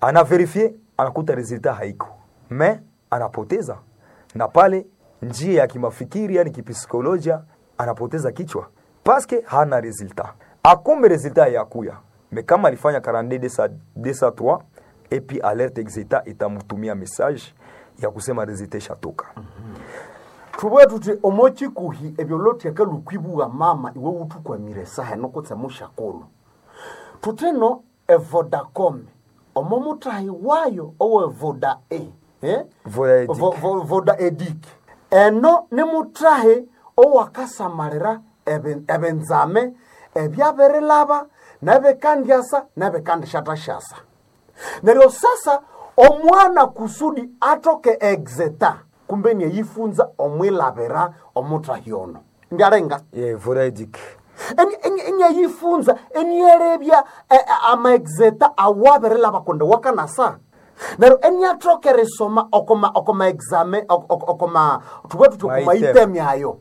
anaverifie anakuta resultat haiko me anapoteza na pale njia ya kimafikiri yani kipsikolojia anapoteza kichwa paske hana resultat akumbe resultat yakuya me kama alifanya 42 203 epi alerte exeta itamtumia message ya kusema resultat ishatoka tubwe tuti omokikuhi ebyo lotyeka lukwibuwa mama iwe wutukwamire sahe nokutse mushakulu tutino evodacom omo mutahi wayo owe voda e eh? Voda Edic. Vo- vo- voda edic eno ni mutahi owakasamalira ebe- ebenzame ebyabirilaba nebikandyasa nebikandishatashasa neryo sasa omwana kusudi atoke exeta kumbe niyeyifunza omwilabira omutahi ono ndyalenga yeah, vodaedic enyayifunza enyerebya amaexeta awabirilaba kundi wakanasa neryo enyatoka erisoma okoma okoma exame ok- ok- okoma tubwe tuti okoma Maitem. item yayo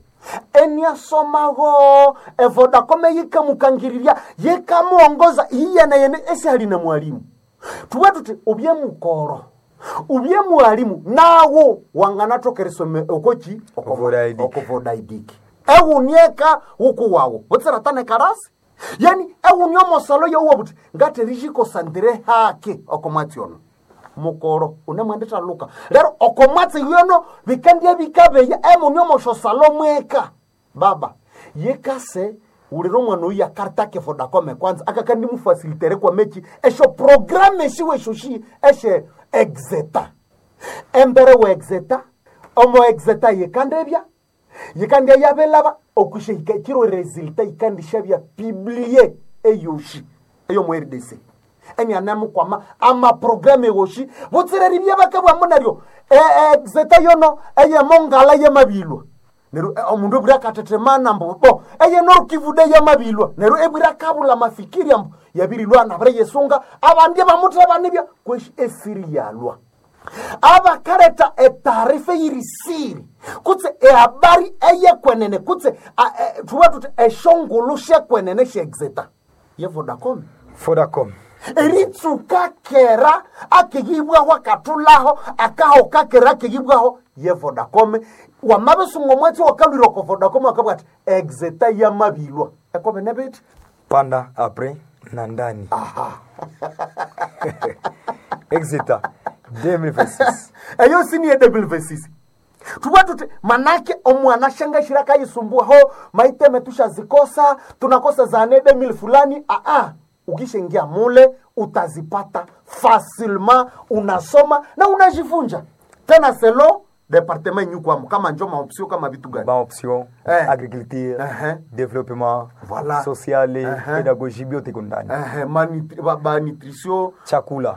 enyasomaho evodacom yikamukangirirya yikamuongoza iyene yene esihali na mwalimu tubwe tuti ubye mukoro ubye mwalimu nawo wanganatoka erisome okoki Ovodaidiki. okovodaidiki ehunieka huku wawo butsiratane karasi yani ehuni omosalo yowuwa buti ngaterishikosandire hake okomwatsi ono mukoro unemwendeta luka lero okomwatsi yono bikandya bikabeya emuni omoshosalo mweka baba yekase ulira omwana oyu yakartake vodacome kwanza akakandi mufasilitere kwa mechi esho programe eshiwe eshoshi eshe exeta embere we exeta omo exeta yikandebya yikandya yabelaba okusha hika- kiro resulta yikandishabya piblie eyoshi eyomu rdc enianemukwama amaprograme woshi butsireri byebakabwamu naryo e- exeta yono eyemongala yemabilwa neryo eh, omundu ebwira akatetemana mbu bo eye norukivude yamabilwa neryo ebwira kabula mafikiri ambu yabirilwa nabire yesunga abandi bamuthebanibya kweshi esiri yalwa abakareta etaarifa yirisiri kutse ehabari eyekwenene kutse a- e- tuba tuti eshongulu shekwenene sheexeta yevodacom vodacom eritsuka kera akeyibwaho akatulaho akaho kakera akeyibwaho ye vodacom wamabisunga omwatsi wakalwire oko vodacom akabwa ati exeta yamabilwa ekobe nebiti panda apres na ndani exita 2026 eyo siniye debilvesisi tuba tuti manake omwana shangashira kayisumbuaho maiteme tushazikosa tunakosa zane demil fulani aa ukishaingia mule utazipata facilement unasoma na unajifunja tena selo departement nyukwamo kama njo maopsio kama vitu gani ba option Eh. agriculture Uh-huh. développement Voilà. social Uh-huh. pédagogie biote iko ndani Ehe, manutri- ba- ba nutrition chakula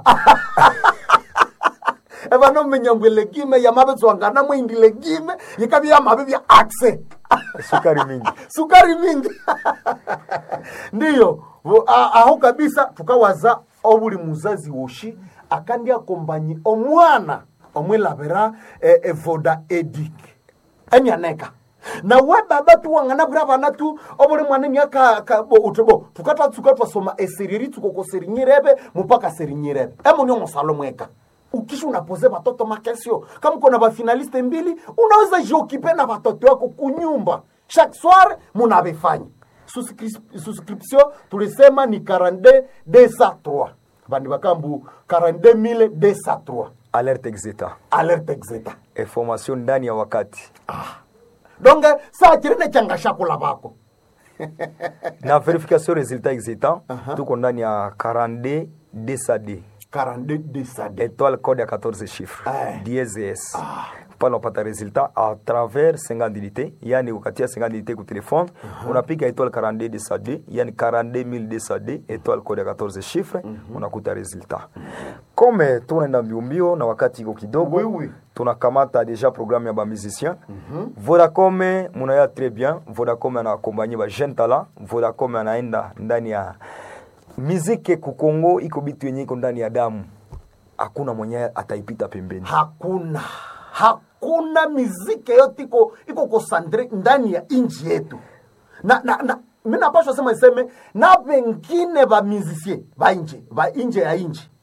evanomenya legime yamavetswangana mweindi legime yikavya yamave vya axe sukari mingi sukari mingi ndiyo Vo- a- aho kabisa tukawaza obuli muzazi woshi akandi akombanyi omwana omwilavira e, evoda edic enyaneka nawe baba tuwangana bwira bana tu obuli mwana myaka ka- bo- uti bo tukatatsuka twasoma esiriri tsukoko serinyirebe mupaka serinyirebe emuni omosalo mweka ukisha unapoze watoto makesio kama uko na bafinaliste mbili unaweza jiokipe na watoto wako kunyumba chaque soir munavifanya Suscris- suscription tulisema ni 42 203 bandi bakambu 42 203 alerte exita alerte exeta information ndani ya wakati donc saa chirine changa shakula bako na verification resultat exita tuko ndani ya 42 dsad 42 203 étoile code ya 14 chiffres Eh. DSS pale unapata resultat à travers 50 unité yani ukatia 50 unité ku telefone unapiga étoile 42 DSD yani 42000 DSD étoile code ya 14 chiffres unakuta resultat comme tunaenda mbio mbio na wakati iko kidogo Oui, oui. tunakamata deja programme ya bamusicien vodacom munaya très bien vodacom anakombanye ba jeune talent vodacom anaenda ndani ya miziki kukongo iko bitu yenye iko ndani ya damu hakuna mwenye ataipita pembeni hakuna hakuna miziki yote iko iko kosandre ndani ya inji yetu na, na, na mi napashwa sema iseme na vengine va mizisie va nje va nje ya inji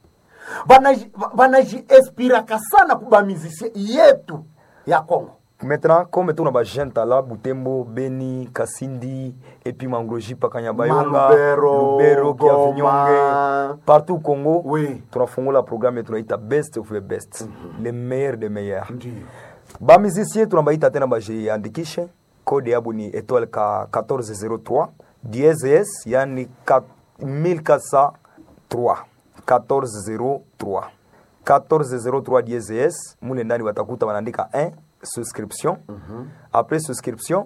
Banaji- banajiespiraka sana kubamizisie yetu ya congo maintenant comme tuna ba jeune tala butembo beni kasindi epi mangroji paka nyabayonga Malubero, lubero Goma. kiavinyonge partout congo Oui. tunafungula programme tunaita best of the best le meilleur de meilleur Ndiyo. bamusicien tunabaita tena bajiandikishe kode yabo ni étoile ka 1403 dieses yani 1403 1403 1403 dieses mule ndani batakuta banaandika 1 souscription après souscription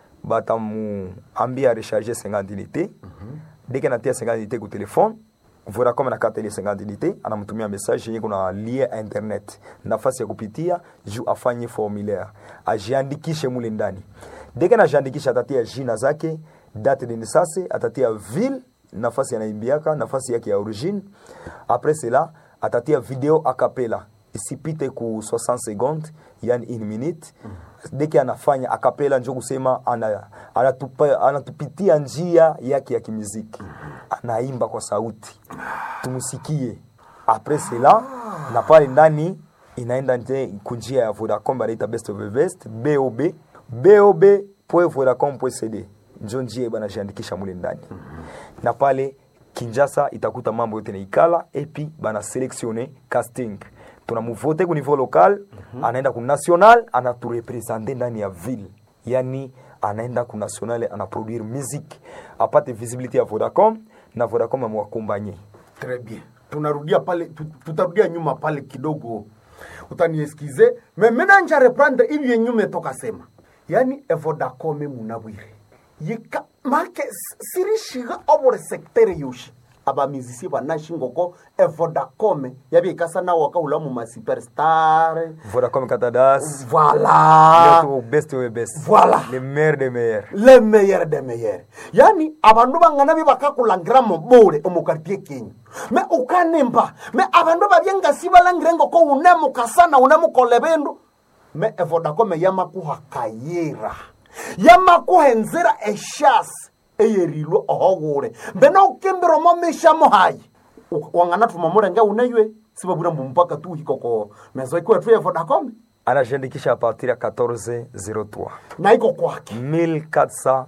batamuambia recharge 50 unité deke natia 50 unité ku telefone vodacom anakata ile 50 unité anamtumia message yenye kuna lien internet nafasi ya kupitia juu afanye formulaire ajiandikishe mule ndani deke najiandikisha atatia jina zake date de naissance atatia ville nafasi anaimbiaka nafasi yake ya origine après cela atatia video acapella isipite ku 60 secondes yani une minute deke anafanya akapela njo kusema ana, anatupa, anatupitia njia yake ya kimuziki anaimba kwa sauti tumusikie apres cela na pale ndani inaenda nje kunjia ya vodacom banaita best of the best bob bob vodacom cd njo njia banajiandikisha mule ndani na pale kinjasa itakuta mambo yote naikala epi bana selectionne casting tunamuvote ku niveau local anaenda ku national anaturepresente ndani ya ville yani anaenda ku national anaproduire musique apate visibilité ya vodacom na vodacom amwakombanye Très bien. Tunarudia pale tu- tutarudia nyuma pale kidogo. Utanieskize. Mais maintenant nja reprendre hivi yenye umetoka sema. Yaani Vodacom munabwire. Yika make s- sirishiga obore secteur yoshi. Aba musicien banashingoko Vodacom yabikasa na wakahula mu ma superstar. vodacom katadas Voilà. Leo tu best of the best Voilà. le meilleur des meilleurs le meilleur de meilleur yani abandu bangana be bakakulangira mu bule omukartie kenyu me ukanemba me abandu babyengasi balangire ngoko unemukasana unemukole bindu me evodakome yamakuhakayira yamakuha enzira eshasi eyerilwe ohogure mbena ukimbira omo mishamo hayi U- wangana tuma mulenge uneywe sibabwira mbu mpaka tuhikoko mezo ikuwe tu evodakome anajiandikisha a partir ya 1403 na iko kwake 1403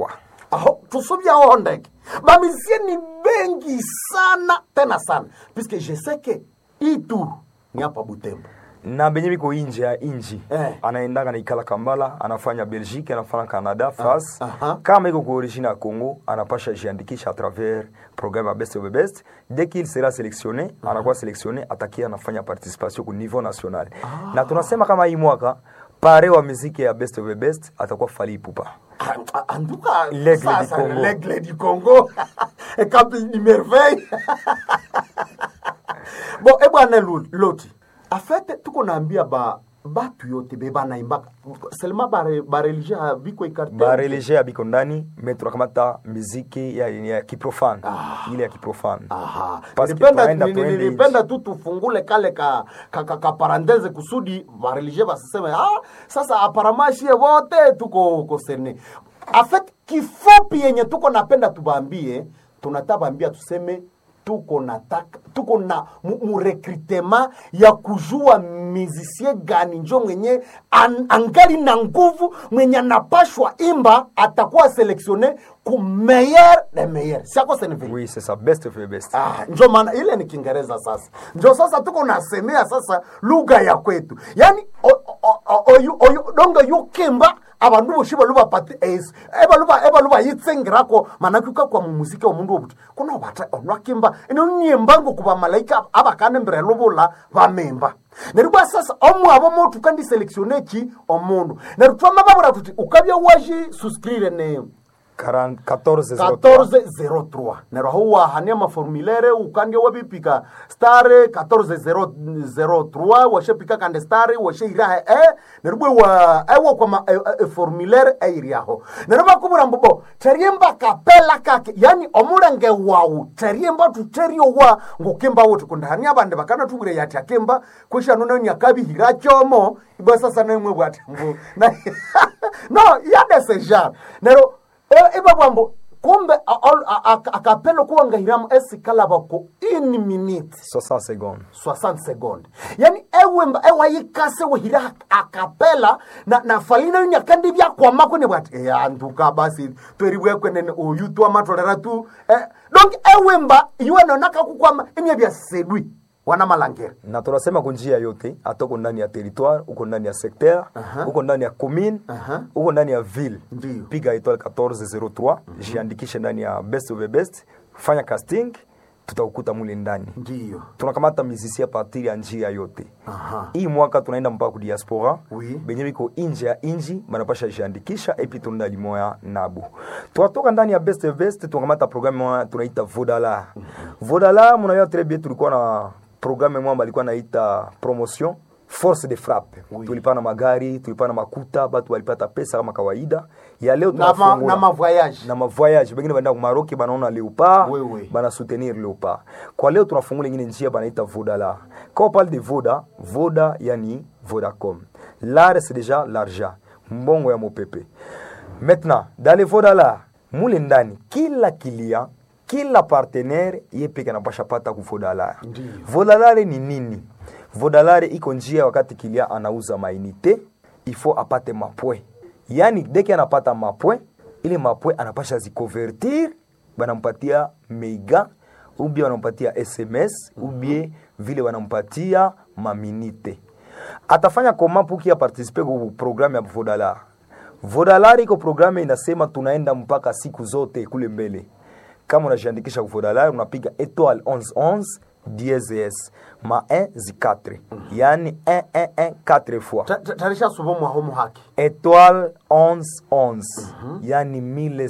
aho tusubyaho ndege bamisie ni bengi sana tena sana puisque je sais que ituru ni hapa butembo na benye biko inje ya inji Eh. anaendaka naikala kambala anafanya belgique anafanya canada france aha. kama iko ku origine ya congo anapasha jiandikisha à travers programme ya best of the best dès qu'il sera sélectionné anakuwa sélectionné atakia anafanya participation ku niveau national na tunasema kama hii mwaka pare wa muziki ya best of the best atakuwa fali ipupa Ah, ah, anduka L'aigle sasa, du Congo. l'aigle du congo ekapi di merveille bon ebwana Lu- loti afete tuko naambia ba batu yote be banaimbaka selema bareligie bare biko ikarte barelege ya biko ndani me tunakamata muziki ya, ya kiprofane ile ya kiprofane Aha. Parce que Nilipenda- tunaenda nili- tuende nilipenda tu tufungule kale ka, ka, ka, ka parantese kusudi vareligie basiseme ah, sasa aparamashie wote tuko koserne afet kifupi yenye tuko napenda tubambie tunatabambia tuseme tuko nataka tuko na mu- murekrutema ya kujua mizisie gani njo mwenye an, angali na nguvu mwenye anapashwa imba atakuwa selektione ku meilleur de meilleur siako senevili oui c'est ça best of the best Ah, njo maana ile ni Kiingereza sasa, njo sasa tuko nasemea sasa lugha ya kwetu, yani o- o- o- oyu oyu donga yukimba abandu boshi balubapati es ebaluba ebaluba yitsengirako manake kwa mumuziki wa mundu obuti kuna bata onwakimba ino nyembango kuba malaika abakane mbere lubula bamemba neribwa sasa omwabo motu kandi selectione ki omundu nerutwama babura tuti ukabya waji suscrire ne 40 14 1403 nero ho wahania maformulaire ukandia wabipika stare 1403 washepika kande stare washeiraha e neribwe wa ewa kwa ma, e, e, formulaire eiriaho nero bakubura mbobo teriemba kapela kake yani omulenge wawu teriemba tuterio wa ngukimba wotu kundani abande bakana tubure yati akimba kwisha nuna nyakabihira chomo ibwa sasa nemwe bwati mbu na no yade seja nero E- iba bwambo kumbe a- al- a- a- akapelo kuwangahiramu esikalaba ko ini minute 60 secondes 60 seconde yani ewemba ewayikase wehira akapela na, na falina yuni akandi byakwama kwene bwati e, anduka basi tweribwekwenene oyu twamatolera tu eh, donc ewemba iwenonaka kukwama imye byasedwi wana malangera na tunasema kunjia yote hata uko ndani ya territoire uko ndani ya secteur Aha. uko ndani ya commune Aha. uko ndani ya ville Ndiyo. piga étoile 1403 jiandikishe ndani ya best of the best fanya casting tutakukuta mule ndani ndiyo tunakamata mizisi ya partir ya njia yote Aha. hii mwaka tunaenda mpaka ku diaspora Oui. benye biko inje ya inji banapasha jiandikisha epi tunaenda limoya nabu twatoka ndani ya best of best tunakamata programme moya tunaita vodala vodala mnajua très bien tulikuwa na programme moya balikuwa naita promotion force de frappe Oui. tulipana magari tulipana makuta batu walipata pesa kama kawaida ya leo na, ma, tunafungula na mavoyage na mavoyage bengine baenda kumaroki banaona leopard Oui, oui. bana soutenir leopard kwa leo tunafungula ingine njia banaita vodala quand on parle de voda voda yani vodacom l'art c'est déjà l'argent mbongo ya mopepe maintenant dans les vodala mule ndani kila kilia kila partenaire ye peke anapasha pata ku vodalare Ndiyo. vodalare ni nini vodalare iko njia wakati kilia anauza mainite ifo apate mapwe yani deke anapata mapwe ile mapwe anapasha zikonvertir banampatia mega ubie wanampatia sms ubie vile wanampatia maminite atafanya koma puki apartisipe ku programme ya vodalar vodalar iko programme inasema tunaenda mpaka siku zote kule mbele kama unajiandikisha ku vodalar unapiga étoile 1111 DSS ma 1 zi 4 yani 111 4 fois Ta- ta- tarisha subo mwaho muhaki étoile 1111 yani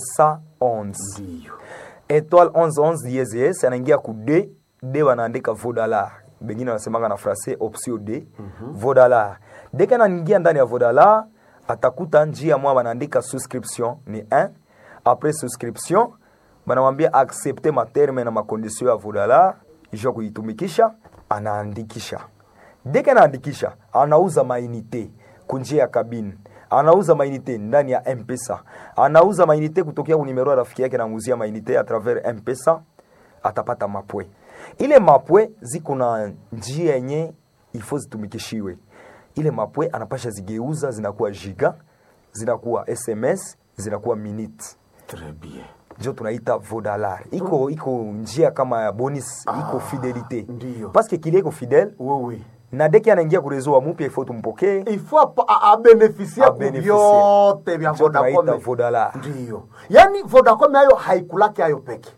1111 ndiyo étoile 1111 DSS anaingia ku d d wanaandika vodalar bengine wanasemaka na francais option d vodalar deke anaingia ndani ya vodalar atakuta njia mwa wanaandika souscription ni 1 après souscription banamwambia accepte materme na makondition ya vodalar isha kuitumikisha anaandikisha deke anaandikisha anauza mainite kunjia ya kabine anauza mainite ndani ya mpesa anauza mainite kutokea kunimero ya rafiki yake namuzia mainite a travers mpesa atapata mapwe ile mapwe ziko na njia yenye ifo zitumikishiwe ile mapwe anapasha zigeuza zinakuwa giga zinakuwa sms zinakuwa minute Très bien. njo tunaita vodalar iko iko njia kama ya bonus iko fidelite ndiyo. paske kilie iko fidele Oui, oui. na deki anaingia kurezo wa mupya ifo tumpokee il faut apa- a- abenefisia ku Abenefisie. vyote vya Njo tunaita Vodacom. Vodala. Ndiyo, yaani Vodacom hayo haikulaki hayo peke,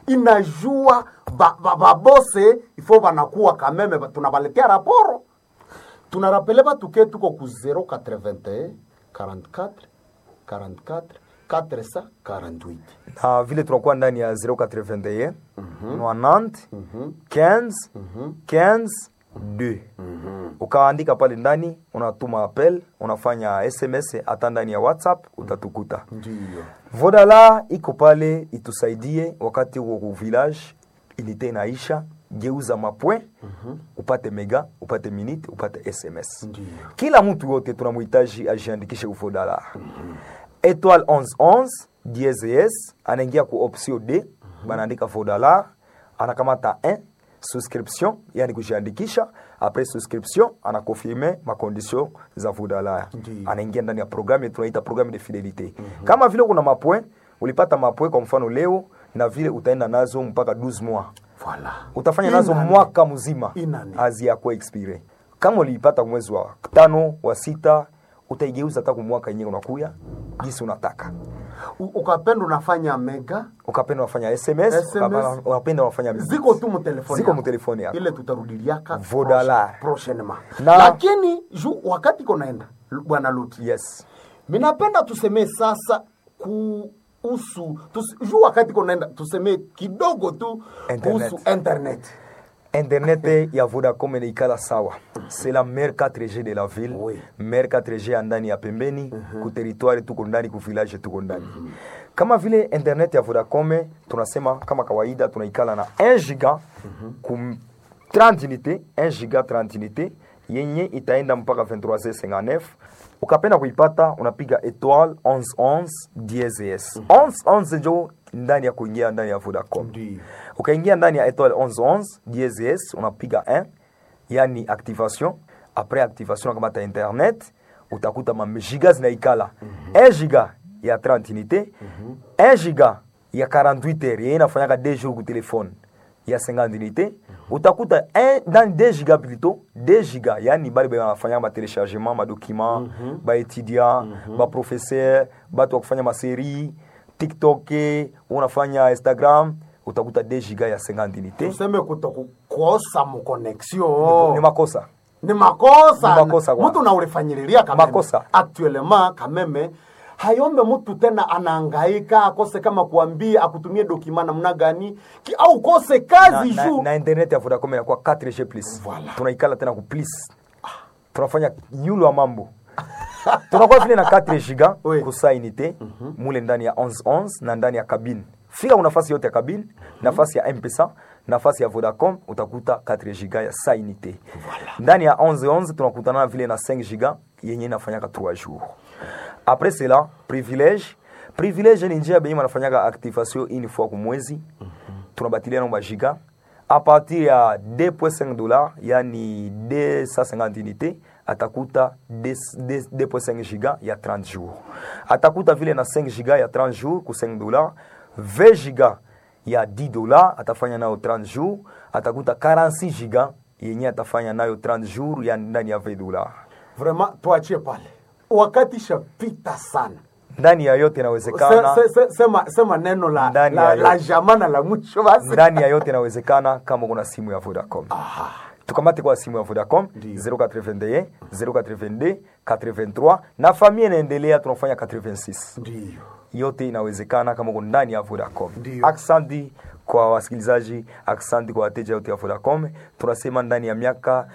inajua ba- ba- babose ifo banakuwa kameme, ba- tunabaletea raporo tunarapele batuke tuko ku 081 44 44 448 na vile tunakuwa ndani ya 081 90 15 15 2 ukaandika pale ndani unatuma appel unafanya sms hata ndani ya whatsapp utatukuta ndiyo vodala iko pale itusaidie wakati uko ku village inite inaisha geuza mapwe upate mega upate minute upate sms Ndiyo. kila mtu yote tunamhitaji ajiandikishe uvodala étoile 1111 DSS anaingia ku option D banaandika vodala anakamata 1 souscription yani kujiandikisha après souscription anakonfirme makondition za vodala Ndiyo. anaingia ndani ya programme tunaita programme de fidelite kama vile kuna mapwe ulipata mapwe kwa mfano leo na vile utaenda nazo mpaka 12 mois Voilà. utafanya nazo Inane. mwaka mzima Inane. haziyakuwa expire kama uliipata mwezi wa tano wa sita utaigeuza hata kumwaka yenyewe unakuya jinsi unataka U- ukapenda unafanya mega ukapenda unafanya sms, SMS. ukapenda- ukapenda unafanya ziko tu mutelefoni Ziko yako. mutelefoni yako. ile tutarudiliaka Vodala. proche- prochainement Na- lakini ju wakati konaenda bwana luti yes minapenda tusemee sasa kuhusu tus, ju wakati konaenda tusemee kidogo tu Internet. kuhusu internet internet ya vodacom inaikala sawa c'est la mer 4g de la ville Oui. mer 4g ya ndani ya pembeni ku territoire tuko ndani ku village tuko ndani kama vile internet ya vodacom tunasema kama kawaida tunaikala na 1 giga ku 30 unité 1 giga 30 unité yenye itaenda mpaka 23h59 ukapenda kuipata unapiga étoile 1111 DSS 1111 njo ndani ya kuingia ndani ya vodacom Ndiyo. ukaingia ndani ya étoile 1111 DSS unapiga 1 yani activation après activation unakamata internet utakuta magiga zinaikala 1 giga ya 30 unité 1 giga ya 48 heures yenye inafanyaka 2 jours ku telefone ya 50 unité utakuta un- ndani 2 giga plutôt 2 giga yani bali banafanyaka matelechargement madocument baétudiant baprofesseur batu wa kufanya maserie tiktok unafanya instagram utakuta 2 giga ya 50 unité tuseme kutokukosa mukonexio ni makosa ni makosa Ni makosa kwa- mtu naulifanyililia kameme Makosa. actuellement kameme hayombe mtu tena anaangaika akose kama kuambia akutumie dokima namna gani ki, au kose na, kazi na, juu na internet ya Vodacom inakuwa 4G plus Voilà. tunaikala tena ku plus tunafanya yulu wa mambo tunakuwa vile na 4 giga Oui. kusainite mule ndani ya 1111 na ndani ya kabine fika nafasi yote ya kabine nafasi ya mpesa nafasi ya vodacom utakuta 4 giga ya sainite ndani ya 1111 tunakutana vile na 5 giga yenye inafanyaka 3 jours après cela privilège privilège ni njia benye banafanyaka activation une fois ku mwezi tunabatiliana majiga a partir ya 2.5 dollars yani 250 unité atakuta 2.5 giga ya 30 jours atakuta vile na 5 giga ya 30 jours ku 5 dollars 20 giga ya 10 dollars atafanya nayo 30 jours atakuta 46 giga yenye atafanya nayo 30 jours ya ndani ya 20 dollars vraiment tuachie pale wakati shapita sana ndani ya yote se, inawezekana se, se, sema, sema neno la, Ndani ya la, yote. la jamana la mwisho basi ndani ya yote inawezekana kama kuna simu ya Vodacom. Tukamate kwa simu ya Vodacom Ndiyo. 081 082 83 na familia inaendelea, tunafanya 86 ndiyo yote inawezekana kama uko ndani ya Vodacom. Ndiyo. Aksanti kwa wasikilizaji, aksanti kwa wateja wote ya Vodacom. Tunasema ndani ya miaka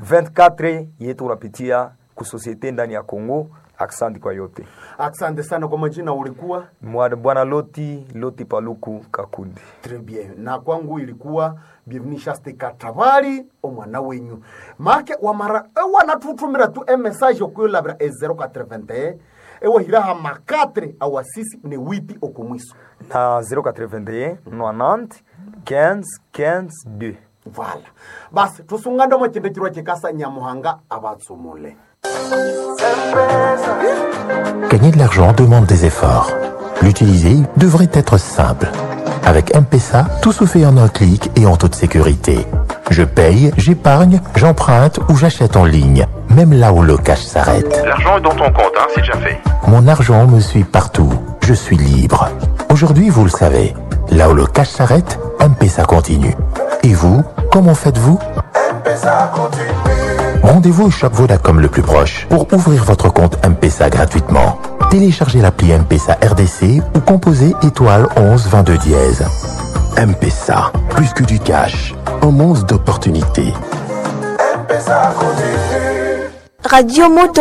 24 yetu unapitia kusosiete ndani ya Kongo. Aksanti kwa yote. asante sana kwa majina ulikuwa Mwa- Bwana Loti Loti Paluku Kakundi. Très bien. Na kwangu ilikuwa bienvenue Shaste Katabari omwana wenyu. Make wamara ewa natutumira tu e message okuyolabira e 081 ewa hiraha makatre awa sisi ne witi okumwiso. na 081 90 15 15 2 Voilà. Basi tusunganda mo chinde chirwa chikasa nyamuhanga abatsumule. Gagner de l'argent demande des efforts. L'utiliser devrait être simple. Avec M-Pesa, tout se fait en un clic et en toute sécurité. Je paye, j'épargne, j'emprunte ou j'achète en ligne, même là où le cash s'arrête. L'argent est dans ton compte, hein, c'est déjà fait. Mon argent me suit partout. Je suis libre. Aujourd'hui, vous le savez, là où le cash s'arrête, M-Pesa continue. Et vous, comment faites-vous Rendez-vous au shop Vodacom le plus proche pour ouvrir votre compte M-Pesa gratuitement. Téléchargez l'appli M-Pesa RDC ou composez étoile 11 22 dièse. M-Pesa, plus que du cash, un monde d'opportunités. Radio Moto.